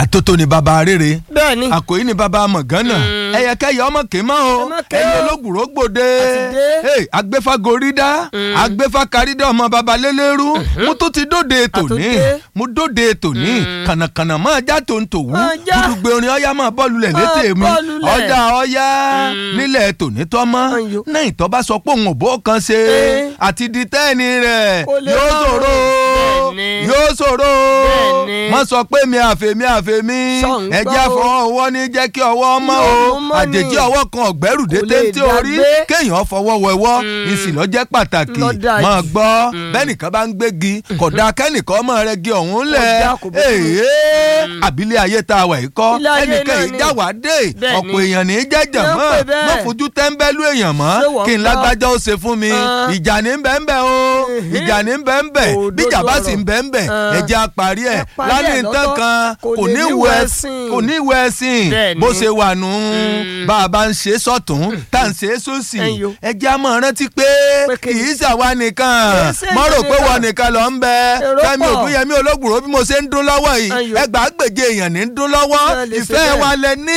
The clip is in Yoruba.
àtótó ni baba rere bẹ́ẹ̀ ni àkòyí ni baba mọ̀gánà ẹ̀yẹkẹ́yẹ ọmọ kì í mọ́ o Ẹ má ké ẹ̀yẹ o. ológùrò gbòde Àtidé. Hey, agbéfagorida agbéfakarídà ọmọ baba lélẹ́rú mo tún ti dóde tòní Àtúndé. mo dóde tòní kànàkànà máa já tòǹtòwú Máa já. gbùdùgbé orin ọ̀yá máa bọ́ọ̀lù lẹ̀ létè mi Máa bọ́ọ̀lù lẹ̀. ọjà ọ̀yá nílẹ̀ tòní tọ́mọ́ Ayò. náà ìtọ́ bá sọ pé òun ò bó kan ṣe Eh. àti di tẹ́ẹ̀nì rẹ̀ Kò lè yóò rọrùn. ṣòro Bẹ́ẹ̀ni. yóò ṣòro Bẹ́ẹ̀ni. má sọ pé mi àfẹ́mi àfẹ́mi Ṣọ̀ǹgbọ́ ẹ̀jẹ̀ o. fọwọ́ ọwọ́ ní jẹ́ kí ọwọ́ mọ́ o Yóò mọ́ ni. àjèjì ọwọ́ kan ọ̀gbẹ́rù dé Kò lè téńté orí dàgbé. kéèyàn fọwọ́ wẹwọ́ ìsìn lọ́jẹ́ pàtàkì Ló dáa máa jù. gbọ́ bẹ́nìkan bá ń gbégi kódà kẹ́nìkan ọmọ rẹ gé ọ̀hún lẹ̀ dáa, kò bójú mu. èèyàn àbílẹ̀ ayé tá a wà yìí kọ́ Ilé ayé ẹnìkan náà yìí ni. já wá dé Bẹ́ẹ̀ ọ̀pọ̀ ni. èèyàn ní í jẹ́jẹ̀ Ló ń mọ́ pè bẹ́ẹ̀. mọ́ fojú tẹ́ńbẹ́lú èèyàn mọ́ Ṣé wọ́n kí n gbọ́? lágbájá ó ṣe fún mi Ah. ìjà ní bẹ́ẹ̀nbẹ́ o Ehe. ìjà ní bẹ́ẹ̀nbẹ́ Òdodo bíjà bá sì ń ọ̀rọ̀. bẹ́ẹ̀nbẹ́ Ah. ẹ̀jẹ̀ apárí ẹ̀ Ẹ parí ẹ̀ lálẹ́ nǹkan lọ́tọ̀. kan Kò kò lè ní ní ìwẹ̀ wẹ̀sìn. kò ní ìwẹ̀ ẹ̀sìn Bẹ́ẹ̀ ni. bó ṣe wà nù bá a bá ń ṣe sọ̀tún tá à ń ṣe sósì Ẹ̀yọ. ẹ̀jẹ̀ á mọ̀ rántí pé Pé kì kí ni? í ṣàwa nìkan Kì í ṣe mọ́ rò pé nìkan. wọ́n nìkan lọ ń bẹ Èrò Fẹ́mi pọ̀. Ògúnyẹmí Ológùrò bí mo ṣe ń dún lọ́wọ́ yìí Ẹ̀yọ. ẹgbàá gbèje èèyàn ní ń dún lọ́wọ́ Náà lè ṣe ìfẹ́ bẹ́ẹ̀. wa lẹ ní